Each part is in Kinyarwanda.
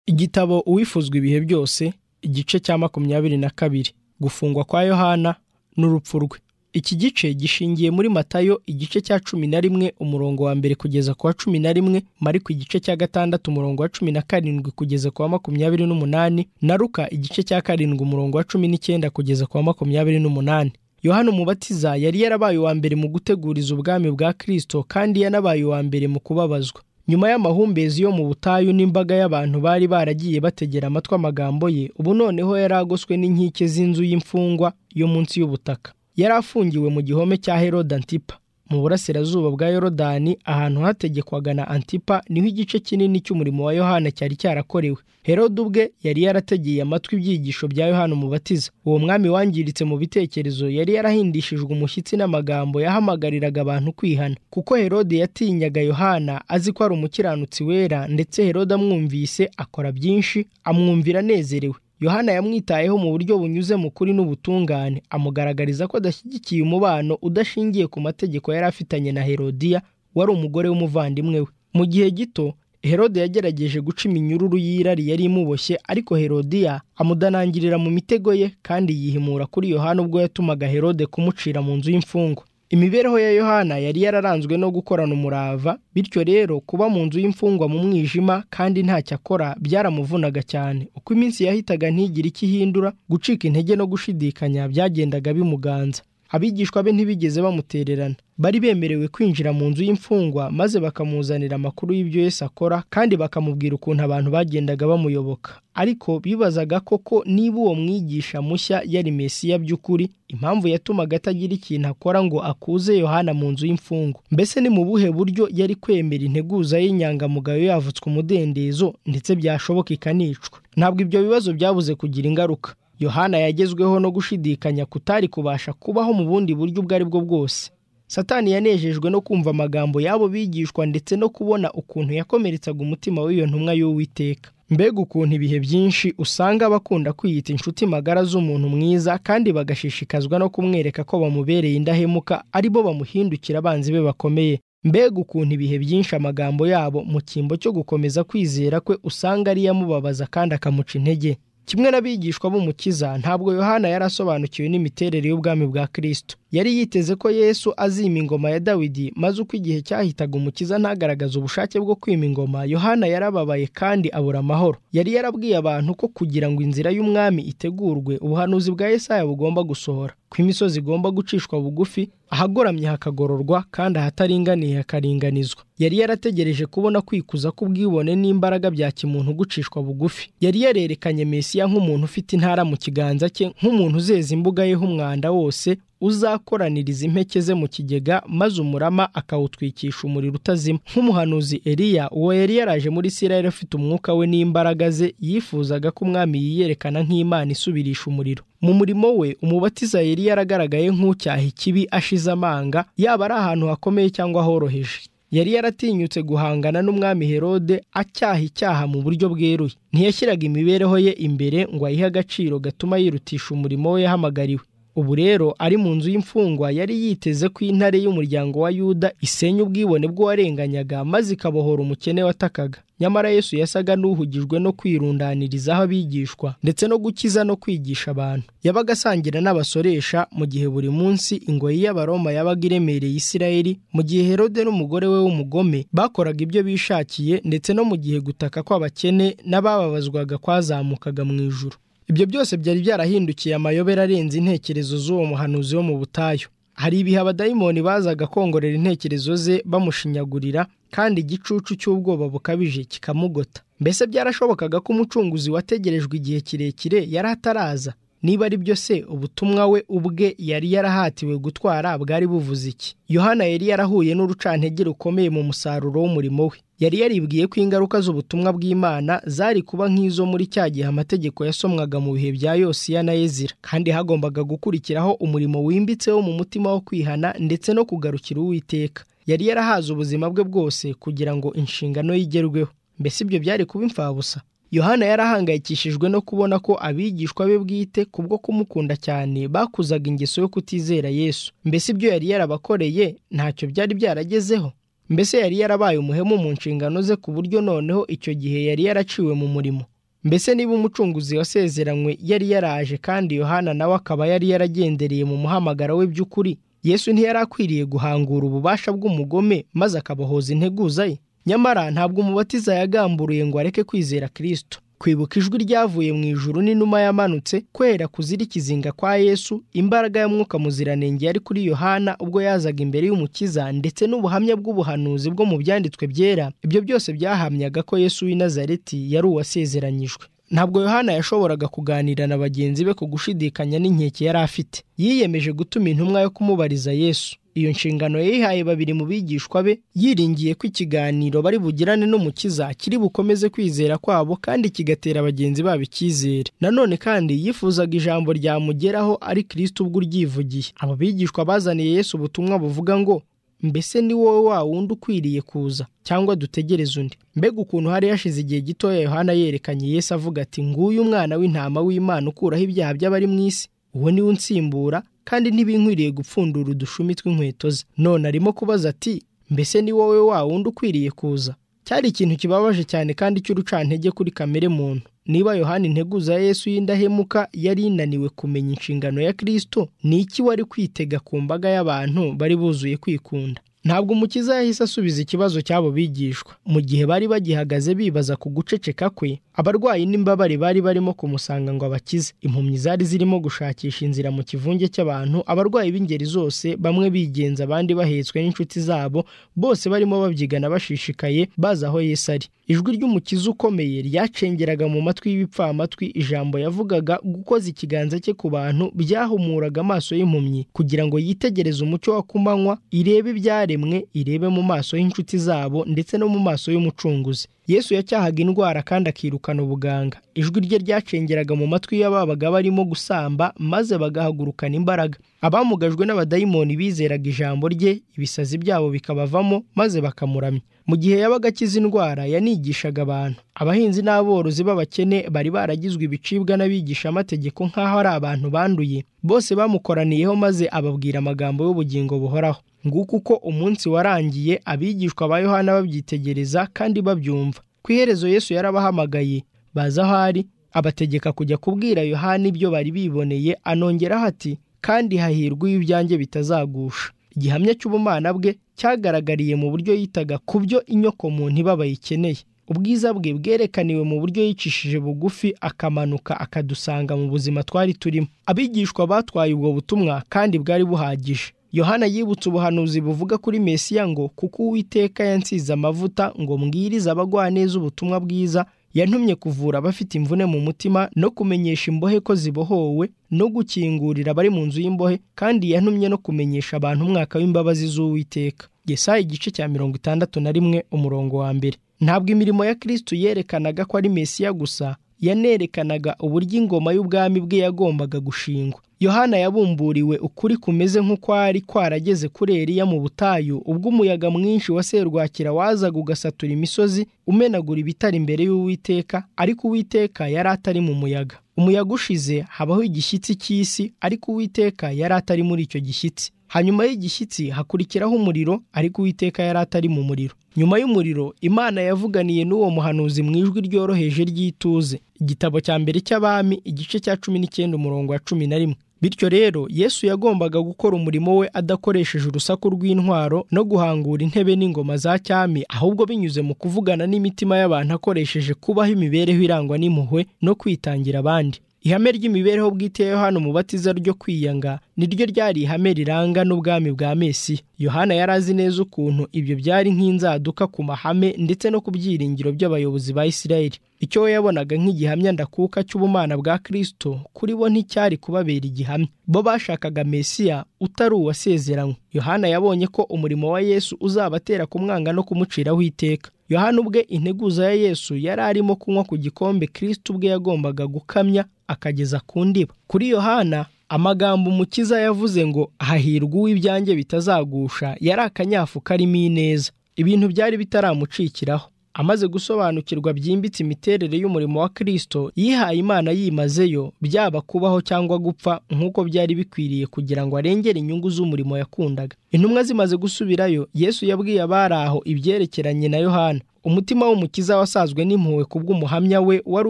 Igitabo Uwifuzwa ibihe byose igice cya makumyabiri na kabiri gufungwa kwa Yohana n'urupfu rwe iki gice gishingiye muri Matayo igice cya cumi na rimwe umurongo wa mbere kugeza ku wa cumi na rimwe Mariko igice cya gatandatu umurongo wa cumi na karindwi kugeza ku wa makumyabiri n'umunani na Luka igice cya karindwi umurongo wa cumi n'icyenda kugeza ku wa makumyabiri n'umunani Yohana umubatiza yari yarabaye uwa mbere mu guteguriza ubwami bwa Kristo kandi yanabaye uwa mbere mu kubabazwa nyuma y'amahumbezi yo mu butayu n'imbaga y'abantu bari baragiye bategera amatwi amagambo ye ubu noneho yari agoswe n'inkike z'inzu y'imfungwa yo munsi y'ubutaka yari afungiwe mu gihome cya Herode Antipa mu burasirazuba bwa Yorodani ahantu hategekwaga na Antipa niho igice kinini cy'umurimo wa Yohana cyari cyarakorewe Herode ubwe yari yarategeye amatwi ibyigisho bya Yohana umubatiza uwo mwami wangiritse mu bitekerezo yari yarahindishijwe umushyitsi n'amagambo yahamagariraga abantu kwihana kuko Herode yatinyaga Yohana azi ko ari umukiranutsi wera ndetse Herode amwumvise akora byinshi amwumvira anezerewe Yohana yamwitayeho mu buryo bunyuze mu kuri n'ubutungane amugaragariza ko adashyigikiye umubano udashingiye ku mategeko yari afitanye na Herodiya wari umugore w'umuvandimwe we mu gihe gito Herode yagerageje guca iminyururu y'irari yari imuboshye ariko Herodiya amudanangirira mu mitego ye kandi yihimura kuri Yohana ubwo yatumaga Herode kumucira mu nzu y'imfungwa imibereho ya Yohana yari yararanzwe no gukorana umurava bityo rero kuba mu nzu y'imfungwa mu mwijima kandi ntacyo akora byaramuvunaga cyane uko iminsi yahitaga ntigire icyo ihindura gucika intege no gushidikanya byagendaga bimuganza abigishwa be ntibigeze bamutererana bari bemerewe kwinjira mu nzu y'imfungwa maze bakamuzanira amakuru y'ibyo Yesu akora kandi bakamubwira ukuntu abantu bagendaga bamuyoboka ariko bibazaga koko niba uwo mwigisha mushya yari Mesiya by'ukuri impamvu yatumaga atagira ikintu akora ngo akuze Yohana mu nzu y'imfungwa mbese ni mu buhe buryo yari kwemera integuza y'inyangamugayo yavutswe umudendezo ndetse byashoboka ikanicwa ntabwo ibyo bibazo byabuze kugira ingaruka Yohana yagezweho no gushidikanya kutari kubasha kubaho mu bundi buryo ubwo ari bwo bwose satani yanejejwe no kumva amagambo y'abo bigishwa ndetse no kubona ukuntu yakomeretsaga umutima w'iyo ntumwa y'uwiteka mbega ukuntu ibihe byinshi usanga bakunda kwiyita inshuti magara z'umuntu mwiza kandi bagashishikazwa no kumwereka ko bamubereye indahemuka aribo bamuhindukira abanzi be bakomeye mbega ukuntu ibihe byinshi amagambo yabo mu cyimbo cyo gukomeza kwizera kwe usanga ariyo amubabaza kandi akamuca intege kimwe n'abigishwa b'umukiza ntabwo yohana yari asobanukiwe n'imiterere y'ubwami bwa kirisito yari yiteze ko yesu azima ingoma ya dawidi maze uko igihe cyahitaga umukiza ntagaragaze ubushake bwo kwima ingoma yohana yarababaye kandi abura amahoro yari yarabwiye abantu ko kugira ngo inzira y'umwami itegurwe ubuhanuzi bwa Yesaya bugomba gusohora ko imisozi igomba gucishwa bugufi ahagoramye hakagororwa kandi ahataringaniye hakaringanizwa yari yarategereje kubona kwikuza k'ubwibone n'imbaraga bya kimuntu gucishwa bugufi yari yarerekanye Mesiya nk'umuntu ufite intara mu kiganza cye nk'umuntu uzeza imbuga ye h'umwanda wose uzakoraniriza impeke ze mu kigega maze umurama akawutwikisha umuriro utazima nk'umuhanuzi Eliya uwo yari yaraje muri Isirayeli afite umwuka we n'imbaraga ze yifuzaga ko umwami yiyerekana nk'Imana isubirisha umuriro mu murimo we umubatiza yari yaragaragaye nk'ucyaha ikibi ashize amanga yaba ari ahantu hakomeye cyangwa horoheje yari yaratinyutse guhangana n'umwami Herode acyaha icyaha mu buryo bweruye ntiyashyiraga imibereho ye imbere ngo ayihe agaciro gatuma yirutisha umurimo we yahamagariwe ubu rero ari mu nzu y'imfungwa yari yiteze ko intare y'umuryango wa yuda isenya ubwibone bw'uwarenganyaga maze ikabohora umukene watakaga nyamara yesu yasaga n'uhugijwe no kwirundanirizaho abigishwa ndetse no gukiza no kwigisha abantu yabaga asangira n'abasoresha mu gihe buri munsi ingoyi y'abaroma yabaga iremereye isirayeli mu gihe herode n'umugore we w'umugome bakoraga ibyo bishakiye ndetse no mu gihe gutaka kw'abakene n'abababazwaga kwazamukaga mu ijuru ibyo byose byari byarahindukiye amayobera arenze intekerezo z'uwo muhanuzi wo mu butayu hari ibihe abadayimoni bazaga kongorera intekerezo ze bamushinyagurira kandi igicucu cy'ubwoba bukabije kikamugota mbese byarashobokaga ko umucunguzi wategerejwe igihe kirekire yari ataraza niba ari byo se ubutumwa we ubwe yari yarahatiwe gutwara bwari buvuze iki yohana yari yarahuye n'urucantege rukomeye mu musaruro w'umurimo we yari yaribwiye ko ingaruka z'ubutumwa bw'imana zari kuba nk'izo muri cya gihe amategeko yasomwaga mu bihe bya yosiya na Ezira kandi hagombaga gukurikiraho umurimo wimbitse wo mu mutima wo kwihana ndetse no kugarukira uwiteka yari yarahaze ubuzima bwe bwose kugira ngo inshingano ye igerweho mbese ibyo byari kuba imfabusa yohana yarahangayikishijwe no kubona ko abigishwa be bwite kubwo kumukunda cyane bakuzaga ingeso yo kutizera yesu mbese ibyo yari yarabakoreye ntacyo byari byaragezeho mbese yari yarabaye umuhemu mu nshingano ze ku buryo noneho icyo gihe yari yaraciwe mu murimo mbese niba umucunguzi wasezeranywe yari yaraje kandi yohana nawe akaba yari yaragendereye mu muhamagaro we by'ukuri yesu ntiyari akwiriye guhangura ububasha bw'umugome maze akabohoza integuza ye nyamara ntabwo umubatiza yagamburiye ngo areke kwizera kirisito kwibuka ijwi ryavuye mu ijuru n'inuma yamanutse kwera kuzira ikizinga kwa yesu imbaraga y'umwuka muziranenge yari kuri yohana ubwo yazaga imbere y'umukiza ndetse n'ubuhamya bw'ubuhanuzi bwo mu byanditswe byera ibyo byose byahamyaga ko yesu w'i nazareti yari uwasezeranyijwe ntabwo yohana yashoboraga kuganira na bagenzi be ku gushidikanya n'inkeke yari afite yiyemeje gutuma intumwa yo kumubariza yesu iyo nshingano yayihaye babiri mu bigishwa be yiringiye ko ikiganiro bari bugirane n'umukiza kiri bukomeze kwizera kwabo kandi kigatera bagenzi babo icyizere nanone kandi yifuzaga ijambo ryamugeraho ari kirisito ubwo uryivugiye abo bigishwa bazaniye Yesu ubutumwa buvuga ngo mbese ni wowe wa wundi ukwiriye kuza cyangwa dutegereze undi mbega ukuntu hari hashize igihe gitoya yohana yerekanye Yesu avuga ati nguyu umwana w'intama w'imana ukuraho ibyaha by'abari mu isi uwo niwe unsimbura kandi ntibinkwiriye gupfundura udushumi tw'inkweto ze none arimo kubaza ati mbese ni wowe wa wundi ukwiriye kuza cyari ikintu kibabaje cyane kandi cy'urucantege kuri kamere muntu niba yohana integuza ya yesu y'indahemuka yari inaniwe kumenya inshingano ya kirisito ni iki wari kwitega ku mbaga y'abantu bari buzuye kwikunda ntabwo umukiza yahise asubiza ikibazo cy'abo bigishwa mu gihe bari bagihagaze bibaza ku guceceka kwe abarwayi n'imbabare bari barimo kumusanga ngo abakize impumyi zari zirimo gushakisha inzira mu kivunge cy'abantu abarwayi b'ingeri zose bamwe bigenza abandi bahetswe n'inshuti zabo bose barimo babyigana bashishikaye bazi aho Yesu ari ijwi ry'umukiza ukomeye ryacengeraga mu matwi y'ibipfamatwi ijambo yavugaga gukoza ikiganza cye ku bantu byahumuraga amaso y'impumyi kugira ngo yitegereze umucyo wa kumanywa irebe ibyaremwe irebe mu maso y'inshuti zabo ndetse no mu maso y'umucunguzi yesu yacyahaga indwara kandi akirukana ubuganga ijwi rye ryacengeraga mu matwi y'ababaga barimo gusamba maze bagahagurukana imbaraga abamugajwe n'abadayimoni bizeraga ijambo rye ibisazi byabo bikabavamo maze bakamuramya mu gihe yabaga akiza indwara yanigishaga abantu abahinzi n'aborozi b'abakene bari baragizwe ibicibwa n'abigishamategeko nk'aho ari abantu banduye bose bamukoraniyeho maze ababwira amagambo y'ubugingo buhoraho nguko uko umunsi warangiye abigishwa ba yohana babyitegereza kandi babyumva ku iherezo yesu yarabahamagaye baza aho ari abategeka kujya kubwira yohana ibyo bari biboneye anongeraho ati kandi hahirwa iyo ibyanjye bitazagusha igihamya cy'ubumana bwe cyagaragariye mu buryo yitaga ku byo inyokomuntu iba bayikeneye ubwiza bwe bwerekaniwe mu buryo yicishije bugufi akamanuka akadusanga mu buzima twari turimo abigishwa batwaye ubwo butumwa kandi bwari buhagije yohana yibutse ubuhanuzi buvuga kuri mesiya ngo kuko uwiteka yansize amavuta ngo mbwirize abagwaneza ubutumwa bwiza yantumye kuvura abafite imvune mu mutima no kumenyesha imbohe ko zibohowe no gukingurira abari mu nzu y'imbohe kandi yantumye no kumenyesha abantu umwaka w'imbabazi z'uwiteka Yesaya igice cya mirongo itandatu na rimwe umurongo wa mbere ntabwo imirimo ya kirisitu yerekanaga ko ari mesiya gusa yanerekanaga uburyo ingoma y'ubwami bwe yagombaga gushingwa yohana yabumburiwe ukuri kumeze nk'ukwari kwarageze kuri eriya mu butayu ubwo umuyaga mwinshi wa serwakira wazaga ugasatura imisozi umenagura ibitari imbere y'uwiteka ariko uwiteka yari atari mu muyaga umuyaga ushize habaho igishyitsi cy'isi ariko uwiteka yari atari muri icyo gishyitsi hanyuma y'igishyitsi hakurikiraho umuriro ariko uwiteka yari atari mu muriro nyuma y'umuriro imana yavuganiye n'uwo muhanuzi mu ijwi ryoroheje ry'ituze igitabo cya mbere cy'abami igice cya cumi n'icyenda umurongo wa cumi na rimwe bityo rero yesu yagombaga gukora umurimo we adakoresheje urusaku rw'intwaro no guhangura intebe n'ingoma za cyami ahubwo binyuze mu kuvugana n'imitima y'abantu akoresheje kubaho imibereho irangwa n'impuhwe no kwitangira abandi ihame ry'imibereho bwite ya yohana umubatiza ryo kwiyanga niryo ryari ihame riranga n'ubwami bwa mesiya yohana yari azi neza ukuntu ibyo byari nk'inzaduka ku mahame ndetse no ku byiringiro by'abayobozi ba isirayeli icyo we yabonaga nk'igihamya ndakuka cy'ubumana bwa kirisito kuri bo nticyari kubabera igihamya bo bashakaga mesiya utari uwasezeranywe yohana yabonye ko umurimo wa yesu uzabatera kumwanga no kumuciraho iteka yohana ubwe integuza ya yesu yari arimo kunywa ku gikombe kirisito ubwe yagombaga gukamya akageza ku ndiba kuri yohana amagambo umukiza yavuze ngo hahirwa uw'ibyanjye bitazagusha yari akanyafu karimo ineza ibintu byari bitaramucikiraho amaze gusobanukirwa byimbitse imiterere y'umurimo wa kirisito yihaye imana yimazeyo byaba kubaho cyangwa gupfa nk'uko byari bikwiriye kugira ngo arengere inyungu z'umurimo yakundaga intumwa zimaze gusubirayo yesu yabwiye abari aho ibyerekeranye na yohana umutima w'umukiza wasazwe n'impuhwe kubw'umuhamya we wari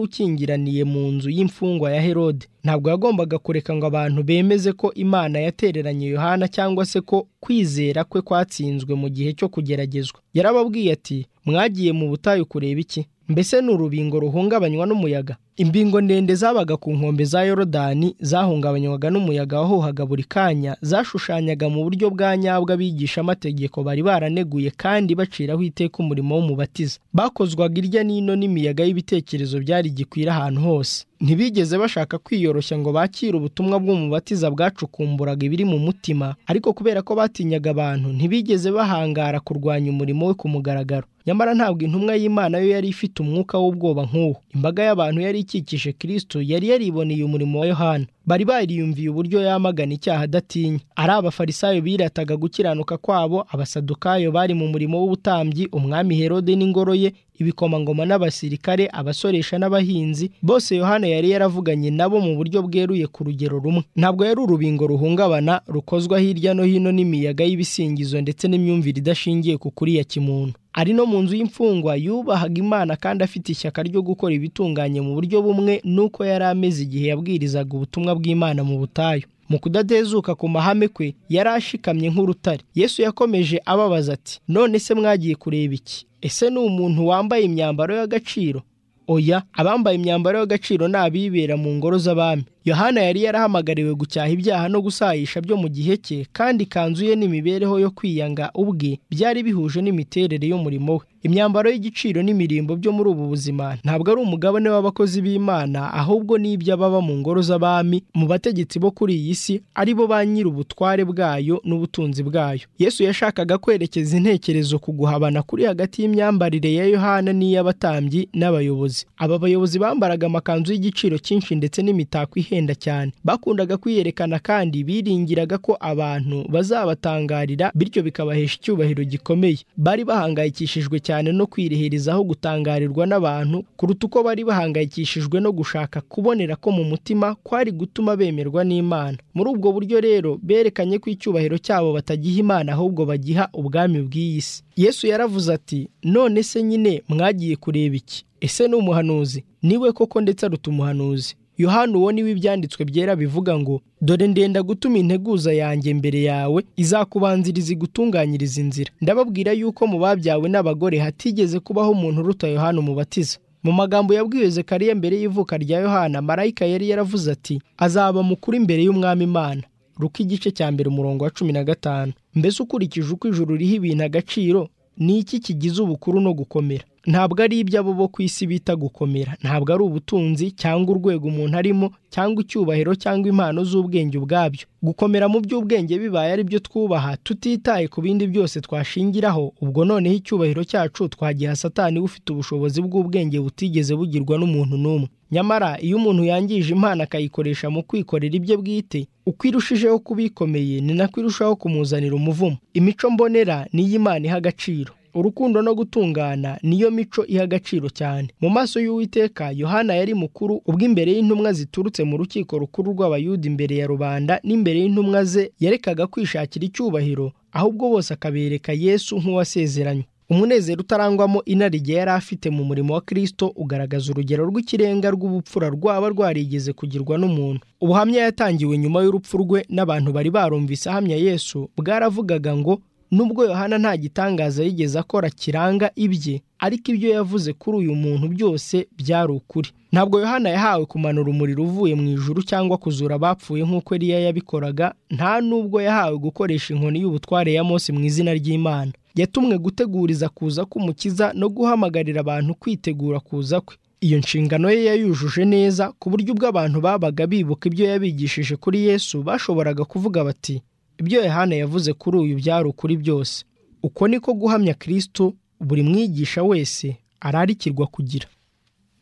ukingiraniye mu nzu y'imfungwa ya herode ntabwo yagombaga kureka ngo abantu bemeze ko imana yatereranye yohana cyangwa se ko kwizera kwe kwatsinzwe mu gihe cyo kugeragezwa yarababwiye ati mwagiye mu butayu kureba iki mbese ni urubingo ruhungabanywa n'umuyaga imbingo ndende zabaga ku nkombe za yorodani zahungabanywaga n'umuyaga wahuhaga buri kanya zashushanyaga mu buryo bwa nyabwo abigishamategeko bari baraneguye kandi baciraho iteka umurimo w'umubatiza bakozwaga irya n'ino n'imiyaga y'ibitekerezo byari gikwira ahantu hose ntibigeze bashaka kwiyoroshya ngo bakire ubutumwa bw'umubatiza bwacukumburaga ibiri mu mutima ariko kubera ko batinyaga abantu ntibigeze bahangara kurwanya umurimo we ku mugaragaro nyamara ntabwo intumwa y'imana yo yari ifite umwuka w'ubwoba nk'uwo imbaga y'abantu yari ikikije kristo yari yariboneye umurimo wa yohana bari bariyumviye uburyo yamagana icyaha adatinya ari abafarisayo birataga gukiranuka kwabo abasadukayo bari mu murimo w'ubutambyi umwami herode n'ingoro ye ibikomangoma n'abasirikare abasoresha n'abahinzi bose yohana yari yaravuganye nabo mu buryo bweruye ku rugero rumwe ntabwo yari urubingo ruhungabana rukozwa hirya no hino n'imiyaga y'ibisingizo ndetse n'imyumvire idashingiye ku kuri ya kimuntu ari no mu nzu y'imfungwa yubahaga imana kandi afite ishyaka ryo gukora ibitunganye mu buryo bumwe n'uko yari ameze igihe yabwirizaga ubutumwa bw'imana mu butayu mu kudatezuka ku mahame kwe yari ashikamye nk'urutare yesu yakomeje ababaza ati none se mwagiye kureba iki ese ni umuntu wambaye imyambaro y'agaciro oya abambaye imyambaro y'agaciro ni abibera mu ngoro z'abami yohana yari yarahamagariwe gucyaha ibyaha no gusayisha byo mu gihe cye kandi ikanzu ye n'imibereho yo kwiyanga ubwe byari bihuje n'imiterere y'umurimo we imyambaro y'igiciro n'imirimbo byo muri ubu buzima ntabwo ari umugabane w'abakozi b'imana ahubwo n'ibyo ababa mu ngoro z'abami mu bategetsi bo kuri iyi si ari bo ba nyiri ubutware bwayo n'ubutunzi bwayo yesu yashakaga kwerekeza intekerezo ku guhabana kuri hagati y'imyambarire ya yohana n'iy'abatambyi n'abayobozi aba bayobozi bambaraga amakanzu y'igiciro cyinshi ndetse n'imitako ihenda cyane bakundaga kwiyerekana kandi biringiraga ko abantu bazabatangarira bityo bikabahesha icyubahiro gikomeye bari bahangayikishijwe cyane no kwirihirizaho gutangarirwa n'abantu kuruta uko bari bahangayikishijwe no gushaka kubonera ko mu mutima kwari gutuma bemerwa n'imana muri ubwo buryo rero berekanye ko icyubahiro cyabo batagiha imana ahubwo bagiha ubwami bw'iyi si yesu yaravuze ati none se nyine mwagiye kureba iki ese ni umuhanuzi niwe koko ndetse aruta umuhanuzi yohani uwo niwe ibyanditswe byera bivuga ngo dore ndenda gutuma integuza yanjye mbere yawe izakubanziriza igutunganyiriza inzira ndababwira yuko mu babyawe n'abagore hatigeze kubaho umuntu uruta yohani umubatiza mu magambo yabwiwe zekariya mbere y'ivuka rya yohana marayika yari yaravuze ati azaba mukuru imbere y'umwami imana ruko igice cya mbere umurongo wa cumi na gatanu mbese ukurikije uko ijuru riha ibintu agaciro ni iki kigize ubukuru no gukomera ntabwo ari iby'abo bo ku isi bita gukomera ntabwo ari ubutunzi cyangwa urwego umuntu arimo cyangwa icyubahiro cyangwa impano z'ubwenge ubwabyo gukomera mu by'ubwenge bibaye ari byo twubaha tutitaye ku bindi byose twashingiraho ubwo noneho icyubahiro cyacu twagiha satani ufite ubushobozi bw'ubwenge butigeze bugirwa n'umuntu n'umwe nyamara iyo umuntu yangije impano akayikoresha mu kwikorera ibye bwite uko irushijeho kuba ikomeye ni nako irushaho kumuzanira umuvumo imico mbonera niyo imana iha agaciro urukundo no gutungana niyo mico iha agaciro cyane mu maso y'uwiteka yohana yari mukuru ubwo imbere y'intumwa ziturutse mu rukiko rukuru rw'abayuda imbere ya rubanda n'imbere y'intumwa ze yarekaga kwishakira icyubahiro ahubwo bose akabereka yesu nk'uwasezeranywe umunezero utarangwamo inarijye yari afite mu murimo wa kirisito ugaragaza urugero rw'ikirenga rw'ubupfura rwaba rwarigeze kugirwa n'umuntu ubuhamya yatangiwe nyuma y'urupfu rwe n'abantu bari barumvise ahamya yesu bwaravugaga ngo nubwo yohana nta gitangaza yigeze akora kiranga ibye ariko ibyo yavuze kuri uyu muntu byose byari ukuri ntabwo yohana yahawe kumanura umuriro uvuye mu ijuru cyangwa kuzura abapfuye nk'uko eriya yabikoraga nta n'ubwo yahawe gukoresha inkoni y'ubutware ya mose mu izina ry'imana yatumwe guteguriza kuza k'umukiza no guhamagarira abantu kwitegura kuza kwe iyo nshingano ye yayujuje neza ku buryo ubwo abantu babaga bibuka ibyo yabigishije kuri yesu bashoboraga kuvuga bati ibyo yohana yavuze kuri uyu byari ukuri byose uko niko guhamya kirisito buri mwigisha wese ararikirwa kugira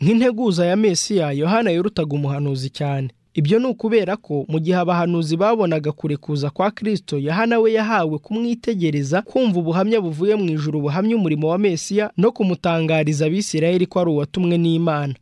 nk'integuza ya mesiya yohana yorutaga umuhanuzi cyane ibyo ni ukubera ko mu gihe abahanuzi babonaga kure kuza kwa kirisito yohana we yahawe kumwitegereza kumva ubuhamya buvuye mu ijuru buhamya umurimo wa mesiya no kumutangariza abisirayeli ko ari uwatumwe n'imana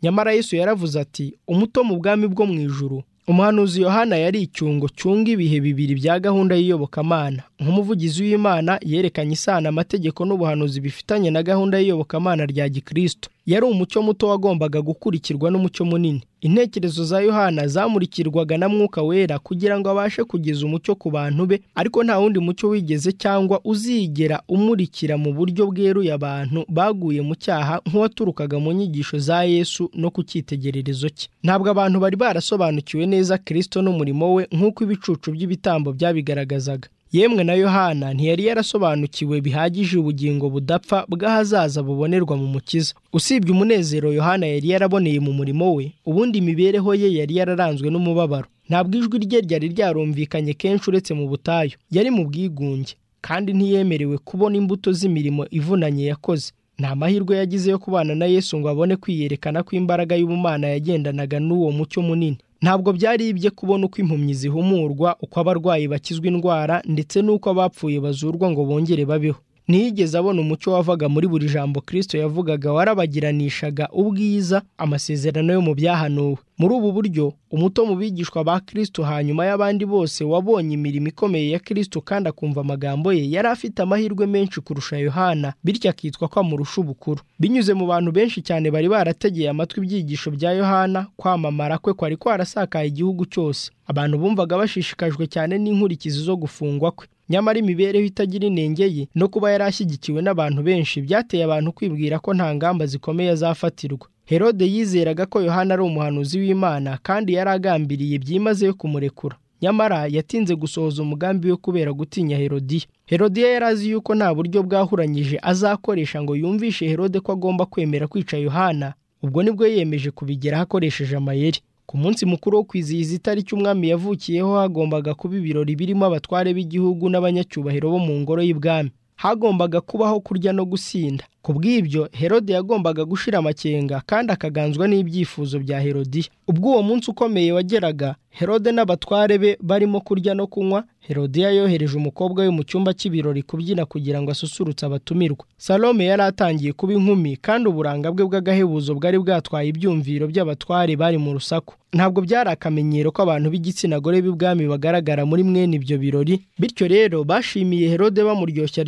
nyamara yesu yaravuze ati umuto mu bwami bwo mu ijuru umuhanuzi yohana yari icyungo cyunga ibihe bibiri bya gahunda y'iyobokamana nk'umuvugizi w'imana yerekanye isano amategeko n'ubuhanuzi bifitanye na gahunda y'iyobokamana rya gikristo yari umucyo muto wagombaga gukurikirwa n'umucyo munini intekerezo za yohana zamurikirwaga na mwuka wera kugira ngo abashe kugeza umucyo ku bantu be ariko nta wundi mucyo wigeze cyangwa uzigera umurikira mu buryo bweruye abantu baguye mu cyaha nk'uwaturukaga mu nyigisho za yesu no ku cyitegererezo cye ntabwo abantu bari barasobanukiwe neza kirisito n'umurimo we nk'uko ibicucu by'ibitambo byabigaragazaga yemwe na yohana ntiyari yarasobanukiwe bihagije ubugingo budapfa bw'ahazaza bubonerwa mu mukiza usibye umunezero yohana yari yaraboneye mu murimo we ubundi imibereho ye yari yararanzwe n'umubabaro ntabwo ijwi rye ryari ryarumvikanye kenshi uretse mu butayu yari mu bwigunge kandi ntiyemerewe kubona imbuto z'imirimo ivunanye yakoze nta mahirwe yagize yo kubana na yesu ngo abone kwiyerekana kw'imbaraga y'ubumana yagendanaga n'uwo mucyo munini ntabwo byari ibye kubona uko impumyi zihumurwa uko abarwayi bakizwa indwara ndetse n'uko abapfuye bazurwa ngo bongere babeho ntiyigeze abona umucyo wavaga muri buri jambo kirisito yavugaga warabagiranishaga ubwiza amasezerano yo mu byahanuwe muri ubu buryo umuto mu bigishwa ba kirisito hanyuma y'abandi bose wabonye imirimo ikomeye ya kirisito kandi akumva amagambo ye yari afite amahirwe menshi kurusha yohana bityo akitwa ko amurusha ubukuru binyuze mu bantu benshi cyane bari barategeye amatwi ibyigisho bya yohana kwamamara kwe kwari kwarasakaye igihugu cyose abantu bumvaga bashishikajwe cyane n'inkurikizi zo gufungwa kwe nyamara imibereho itagira inenge ye no kuba yari ashyigikiwe n'abantu benshi byateye abantu kwibwira ko nta ngamba zikomeye azafatirwa herode yizeraga ko yohana ari umuhanuzi w'imana kandi yari agambiriye byimazeyo kumurekura nyamara yatinze gusohoza umugambi we kubera gutinya herodiya herodiya yari azi yuko nta buryo bwahuranyije azakoresha ngo yumvishe herode ko agomba kwemera kwica yohana ubwo nibwo yiyemeje kubigeraho akoresheje amayeri ku munsi mukuru wo kwizihiza itariki umwami yavukiyeho hagombaga kuba ibirori birimo abatware b'igihugu n'abanyacyubahiro bo mu ngoro y'ibwami hagombaga kubaho kurya no gusinda ku bw'ibyo herode yagombaga gushira amakenga kandi akaganzwa n'ibyifuzo bya herodiya ubwo uwo munsi ukomeye wageraga herode n'abatware be barimo kurya no kunywa herodiya yohereje umukobwa we mu cyumba cy'ibirori kubyina kugira ngo asusurutse abatumirwa salome yari atangiye kuba inkumi kandi uburanga bwe bw'agahebuzo bwari bwatwaye ibyumviro by'abatware bari mu rusaku ntabwo byari akamenyero ko abantu b'igitsina gore b'ibwami bagaragara muri mwene ibyo birori bityo rero bashimiye herode bamuryoshya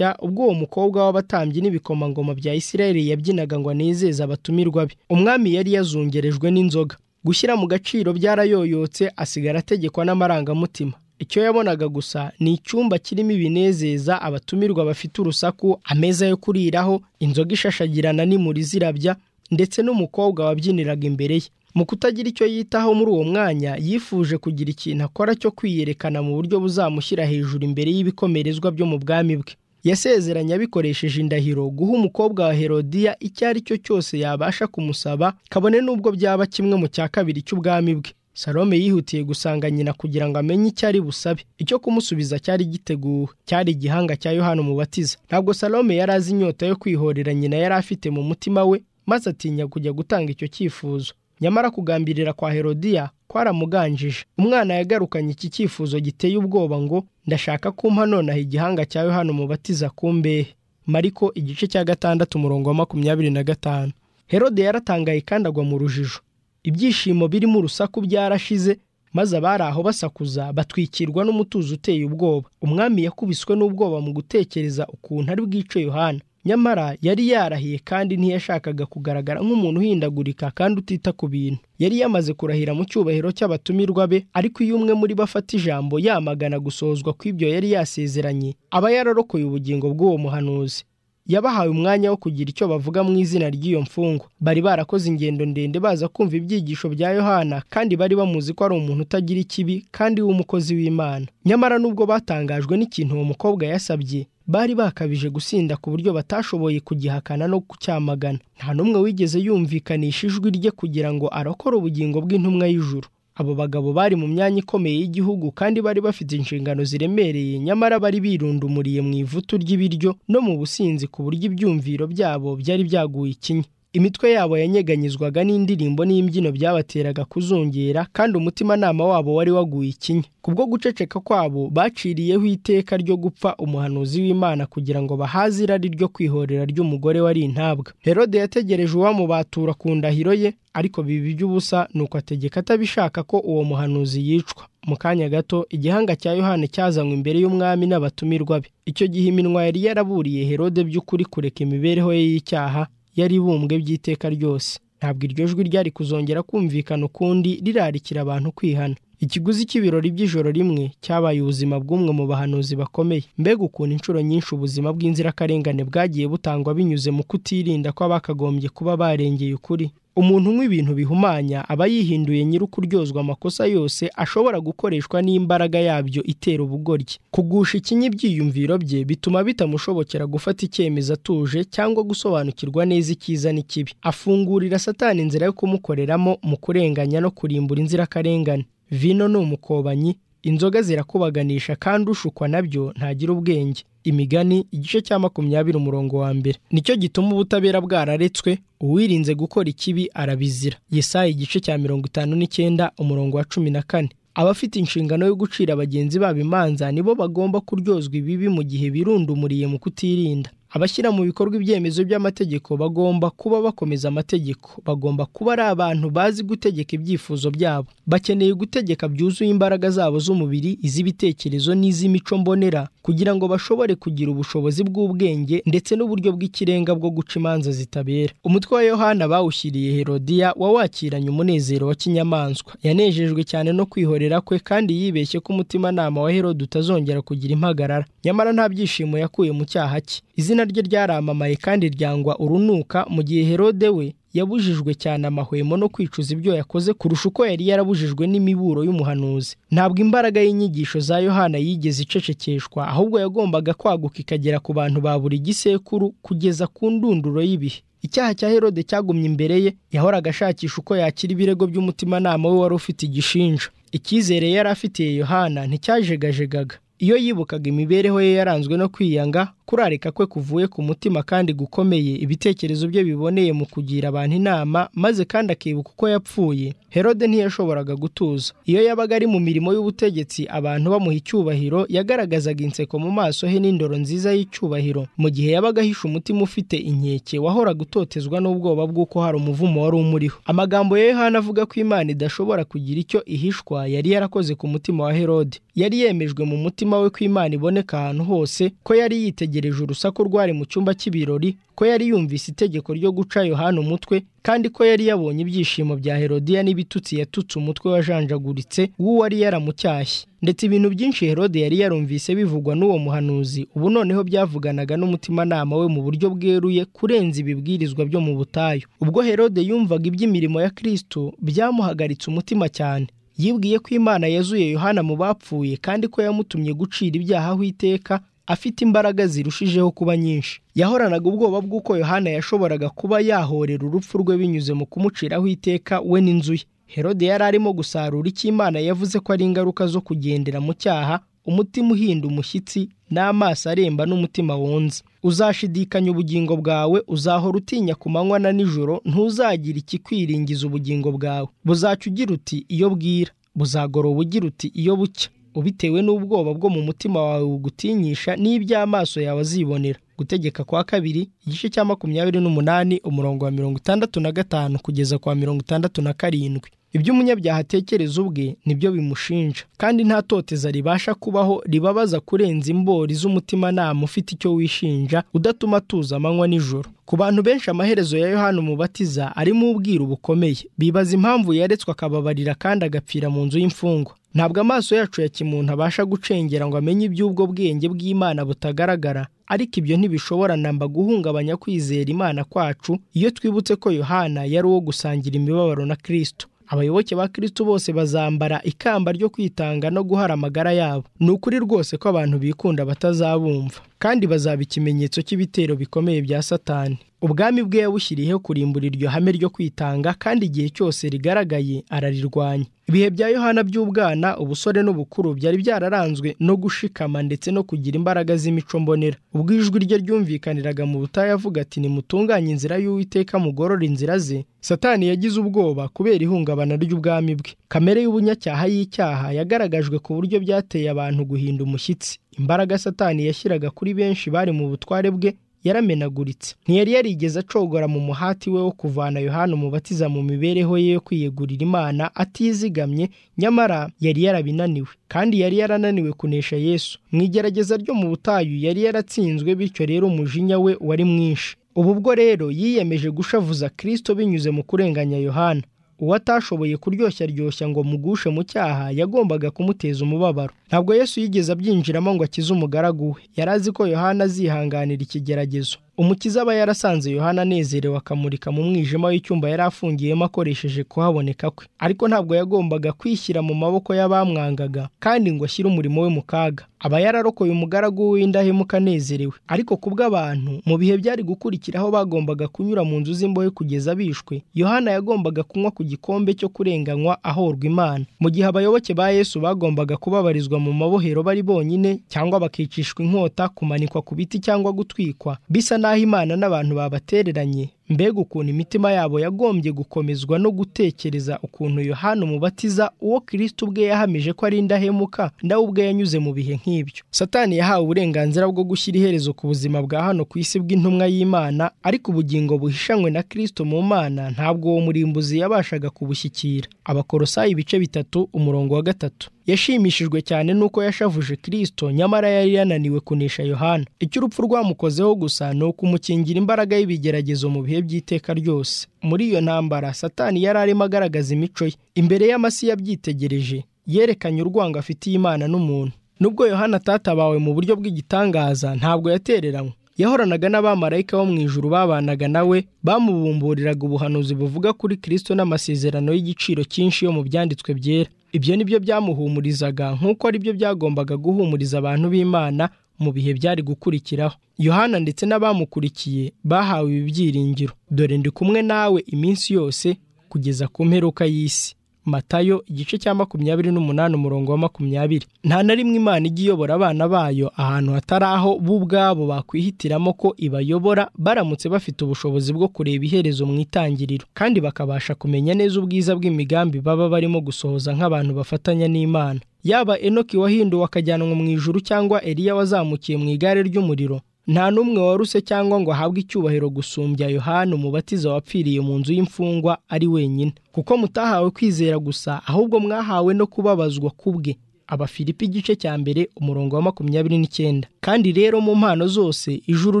ubwo uwo mukobwa w'abatambyi n'ibikoma ibikomangoma bya isirayeli yabyinaga ngo anezeze abatumirwa be umwami yari yazungerejwe n'inzoga gushyira mu gaciro byarayoyotse asigara ategekwa n'amarangamutima icyo yabonaga gusa ni icyumba kirimo ibinezeza abatumirwa bafite urusaku ameza yo kuriraho inzoga ishashagirana n'imuri zirabya ndetse n'umukobwa wabyiniraga imbere ye mu kutagira icyo yitaho muri uwo mwanya yifuje kugira ikintu akora cyo kwiyerekana mu buryo buzamushyira hejuru imbere y'ibikomerezwa byo mu bwami bwe yasezeranye abikoresheje indahiro guha umukobwa wa herodiya icyo ari cyo cyose yabasha kumusaba kabone n'ubwo byaba kimwe mu cya kabiri cy'ubwami bwe salome yihutiye gusanga nyina kugira ngo amenye icyo ari busabe icyo kumusubiza cyari giteguwe cyari igihanga cya yohana umubatiza ntabwo salome yari azi inyota yo kwihorera nyina yari afite mu mutima we maze atinya kujya gutanga icyo cyifuzo nyamara kugambirira kwa herodiya kwaramuganjije umwana yagarukanye iki cyifuzo giteye ubwoba ngo ndashaka kumpa nonaha igihanga cya yohana umubatiza ku mbehe mariko igice cya gatandatu umurongo wa makumyabiri na gatanu herode yaratangaye kandi agwa mu rujijo ibyishimo birimo urusaku byarashize maze abari aho basakuza batwikirwa n'umutuzo uteye ubwoba umwami yakubiswe n'ubwoba mu gutekereza ukuntu ari bwice yohana nyamara yari yarahiye kandi ntiyashakaga kugaragara nk'umuntu uhindagurika kandi utita ku bintu yari yamaze kurahira mu cyubahiro cy'abatumirwa be ariko iyo umwe muri bo afata ijambo yamagana gusozwa kw'ibyo yari yasezeranye aba yararokoye ubugingo bw'uwo muhanuzi yabahaye umwanya wo kugira icyo bavuga mu izina ry'iyo mfungwa bari barakoze ingendo ndende baza kumva ibyigisho bya yohana kandi bari bamuzi ko ari umuntu utagira ikibi kandi w'umukozi w'imana nyamara n'ubwo batangajwe n'ikintu uwo mukobwa yasabye bari bakabije gusinda ku buryo batashoboye kugihakana no kucyamagana nta n'umwe wigeze yumvikanisha ijwi rye kugira ngo arokore ubugingo bw'intumwa y'ijuru abo bagabo bari mu myanya ikomeye y'igihugu kandi bari bafite inshingano ziremereye nyamara bari birundumuriye mu ivutu ry'ibiryo no mu businzi ku buryo ibyumviro byabo byari byaguye ikinya imitwe yabo yanyeganyizwaga n'indirimbo n'imbyino byabateraga kuzungera kandi umutimanama wabo wari waguye ikinya kubwo guceceka kwabo baciriyeho iteka ryo gupfa umuhanuzi w'imana kugira ngo bahaze irari ryo kwihorera ry'umugore wari intabwa herode yategereje uwamubatura ku ndahiro ye ariko biba iby'ubusa nuko ategeka atabishaka ko uwo muhanuzi yicwa mu kanya gato igihanga cya yohani cyazanywe imbere y'umwami n'abatumirwa be icyo gihe iminwa yari yaraburiye herode by'ukuri kureka imibereho ye y'icyaha yari ibumbwe by'iteka ryose ntabwo iryo jwi ryari kuzongera kumvikana ukundi rirarikira abantu kwihana ikiguzi cy'ibirori by'ijoro rimwe cyabaye ubuzima bw'umwe mu bahanuzi bakomeye mbega ukuntu inshuro nyinshi ubuzima bw'inzirakarengane bwagiye butangwa binyuze mu kutirinda kw'abakagombye kuba barengeye ukuri umuntu unywa ibintu bihumanya aba yihinduye nyiri ukuryozwa amakosa yose ashobora gukoreshwa n'imbaraga yabyo itera ubugoryi kugusha ikinya ibyiyumviro bye bituma bitamushobokera gufata icyemezo atuje cyangwa gusobanukirwa neza icyiza n'ikibi afungurira satani inzira yo kumukoreramo mu kurenganya no kurimbura inzirakarengane vino ni umukobanyi inzoga zirakubaganisha kandi ushukwa nabyo ntagira ubwenge imigani igice cya makumyabiri umurongo wa mbere nicyo gituma ubutabera bwararetswe uwirinze gukora ikibi arabizira yesaya igice cya mirongo itanu n'icyenda umurongo wa cumi na kane abafite inshingano yo gucira bagenzi babo imanza nibo bagomba kuryozwa ibibi mu gihe birundumuriye mu kutirinda abashyira mu bikorwa ibyemezo by'amategeko bagomba kuba bakomeza amategeko bagomba kuba ari abantu bazi gutegeka ibyifuzo byabo bakeneye gutegeka byuzuye imbaraga zabo z'umubiri iz'ibitekerezo n'iz'imico mbonera kugira ngo bashobore kugira ubushobozi bw'ubwenge ndetse n'uburyo bw'ikirenga bwo guca imanza zitabera umutwe wa yohana bawushyiriye herodiya wawakiranye umunezero wa kinyamaswa yanejejwe cyane no kwihorera kwe kandi yibeshye ko umutimanama wa herode utazongera kugira impagarara nyamara nta byishimo yakuye mu cyaha cye izina rye ryaramamaye kandi ryangwa urunuka mu gihe herode we yabujijwe cyane amahwemo no kwicuza ibyo yakoze kurusha uko yari yarabujijwe n'imiburo y'umuhanuzi ntabwo imbaraga y'inyigisho za yohana yigeze icecekeshwa ahubwo yagombaga kwaguka ikagera ku bantu ba buri gisekuru kugeza ku ndunduro y'ibihe icyaha cya herode cyagumye imbere ye yahoraga ashakisha uko yakira ibirego by'umutimanama we wari ufite igishinja icyizere yari afitiye yohana nticyajegajega iyo yibukaga imibereho ye yaranzwe no kwiyanga kurarika kwe kuvuye ku mutima kandi gukomeye ibitekerezo bye biboneye mu kugira abantu inama maze kandi akibuka uko yapfuye herode ntiyashoboraga gutuza iyo yabaga ari mu mirimo y'ubutegetsi abantu bamuha icyubahiro yagaragazaga inseko mu maso he n'indoro nziza y'icyubahiro mu gihe yabaga ahisha umutima ufite inkeke wahora gutotezwa n'ubwoba bw'uko hari umuvumo wari umuriho amagambo ya yohana avuga ko imana idashobora kugira icyo ihishwa yari yarakoze ku mutima wa herode yari yemejwe mu mutima we ko imana iboneka ahantu hose ko yari yitegereje urusaku rwari mu cyumba cy'ibirori ko yari yumvise itegeko ryo guca yohana umutwe kandi ko yari yabonye ibyishimo bya herodiya n'ibitutsi yatutse umutwe wajanjaguritse w'uwari yaramucyashye ndetse ibintu byinshi herode yari yarumvise bivugwa n'uwo muhanuzi ubu noneho byavuganaga n'umutimanama we mu buryo bweruye kurenza ibibwirizwa byo mu butayu ubwo herode yumvaga iby'imirimo ya kristo byamuhagaritse umutima cyane yibwiye ko imana yazuye yohana mu bapfuye kandi ko yamutumye gucira ibyaha aho iteka afite imbaraga zirushijeho kuba nyinshi yahoranaga ubwoba bw'uko yohana yashoboraga kuba yahorera urupfu rwe binyuze mu kumuciraho iteka we n'inzu ye herode yari arimo gusarura icyo imana yavuze ko ari ingaruka zo kugendera mu cyaha umutima uhinda umushyitsi n'amaso aremba n'umutima wunze uzashidikanya ubugingo bwawe uzahora utinya ku manywa na nijoro ntuzagira ikikwiringiza ubugingo bwawe buzaca ugira uti iyo bwira buzagoroba ugira uti iyo bucya ubitewe n'ubwoba bwo mu mutima wawe bugutinyisha n'iby'amaso yawe azibonera gutegeka kwa kabiri igice cya makumyabiri n'umunani umurongo wa mirongo itandatu na gatanu kugeza kwa mirongo itandatu na karindwi ibyo umunyabyaha atekereza ubwe nibyo bimushinja kandi nta toteza ribasha kubaho ribabaza kurenza imbori z'umutimanama ufite icyo wishinja udatuma atuza amanywa n'ijoro ku bantu benshi amaherezo ya yohana umubatiza arimo ubwiru bukomeye bibaza impamvu yaretswe akababarira kandi agapfira mu nzu y'imfungwa ntabwo amaso yacu ya kimuntu abasha gucengera ngo amenye iby'ubwo bwenge bw'imana butagaragara ariko ibyo ntibishobora namba guhungabanya kwizera imana kwacu iyo twibutse ko yohana yari uwo gusangira imibabaro na kirisito abayoboke ba kirisito bose bazambara ikamba ryo kwitanga no guhara amagara yabo ni ukuri rwose ko abantu bikunda batazabumva kandi bazaba ikimenyetso cy'ibitero bikomeye bya satani ubwami bwe yabushyiriyeho kurimbura iryo hame ryo kwitanga kandi igihe cyose rigaragaye ararirwanya ibihe bya yohana by'ubwana ubusore n'ubukuru byari byararanzwe no gushikama ndetse no kugira imbaraga z'imico mbonera ubwo ijwi rye ryumvikaniraga mu butayu avuga ati nimutunganye inzira y'uwiteka mugorora inzira ze satani yagize ubwoba kubera ihungabana ry'ubwami bwe kamere y'ubunyacyaha y'icyaha yagaragajwe ku buryo byateye abantu guhinda umushyitsi imbaraga satani yashyiraga kuri benshi bari mu butware bwe yaramenaguritse ntiyari yarigeze acogora mu muhati we wo kuvana yohana umubatiza mu mibereho ye yo kwiyegurira imana atizigamye nyamara yari yarabinaniwe kandi yari yarananiwe kunesha yesu mu igerageza ryo mu butayu yari yaratsinzwe bityo rero umujinya we wari mwinshi ubu bwo rero yiyemeje gushavuza kirisito binyuze mu kurenganya yohana uwo atashoboye kuryoshya ryoshya ngo mugushe mu cyaha yagombaga kumuteza umubabaro ntabwo yesu yigeze abyinjiramo ngo akize umugaragu we yari azi ko yohana azihanganira ikigeragezo umukiza aba yarasanze yohana anezerewe akamurika mu mwijima w'icyumba yari afungiyemo akoresheje kuhaboneka kwe ariko ntabwo yagombaga kwishyira mu maboko y'abamwangaga kandi ngo ashyire umurimo we mu kaga aba yararokoye umugaragu w'indahemuka anezerewe ariko ku bw'abantu mu bihe byari gukurikiraho bagombaga kunyura mu nzu z'imbohe kugeza bishwe yohana yagombaga kunywa ku gikombe cyo kurenganywa ahorwa imana mu gihe abayoboke ba yesu bagombaga kubabarizwa mu mabohero bari bonyine cyangwa bakicishwa inkota kumanikwa ku biti cyangwa gutwikwa bisa naho imana n'abantu babatereranye mbega ukuntu imitima yabo yagombye gukomezwa no gutekereza ukuntu yohana umubatiza uwo kirisiti ubwe yahamije ko ari indahemuka nawe ubwe yanyuze mu bihe nk'ibyo satani yahawe uburenganzira bwo gushyira iherezo ku buzima bwa hano ku isi bw'intumwa y'imana ariko ubugingo buhishanywe na kirisito mu mana ntabwo uwo murimbuzi yabashaga kubushyikira abakorosayi ibice bitatu umurongo wa gatatu yashimishijwe cyane n'uko yashavuje kirisito nyamara yari yananiwe kunesha yohana icyo urupfu rwamukozeho gusa ni ukumukingira imbaraga y'ibigeragezo mu bihe by'iteka ryose muri iyo ntambara satani yari arimo agaragaza imico ye imbere y'amasi yabyitegereje yerekanye urwango afitiye imana n'umuntu nubwo yohana atatabawe mu buryo bw'igitangaza ntabwo yatereranywe yahoranaga n'abamarayika bo mu ijuru babanaga nawe bamubumburiraga ubuhanuzi buvuga kuri kirisito n'amasezerano y'igiciro cyinshi yo mu byanditswe byera ibyo ni byo byamuhumurizaga nk'uko ari byo byagombaga guhumuriza abantu b'imana mu bihe byari gukurikiraho yohana ndetse n'abamukurikiye bahawe ibi byiringiro dore ndi kumwe nawe iminsi yose kugeza ku mperuka y'isi matayo igice cya makumyabiri n'umunani umurongo wa makumyabiri nta na rimwe imana ijya iyobora abana bayo ahantu hatari aho bo ubwabo bakwihitiramo ko ibayobora baramutse bafite ubushobozi bwo kureba iherezo mu itangiriro kandi bakabasha kumenya neza ubwiza bw'imigambi baba barimo gusohoza nk'abantu bafatanya n'imana yaba enoki wahinduwe akajyanwa mu ijuru cyangwa eliya wazamukiye mu igare ry'umuriro nta n'umwe waruse cyangwa ngo ahabwe icyubahiro gusumbya yohana umubatiza wapfiriye mu nzu y'imfungwa ari wenyine kuko mutahawe kwizera gusa ahubwo mwahawe no kubabazwa kubwe abafilipi igice cya mbere umurongo wa makumyabiri n'icyenda kandi rero mu mpano zose ijuru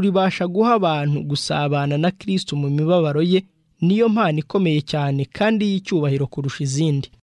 ribasha guha abantu gusabana na kirisiti mu mibabaro ye niyo mpano ikomeye cyane kandi y'icyubahiro kurusha izindi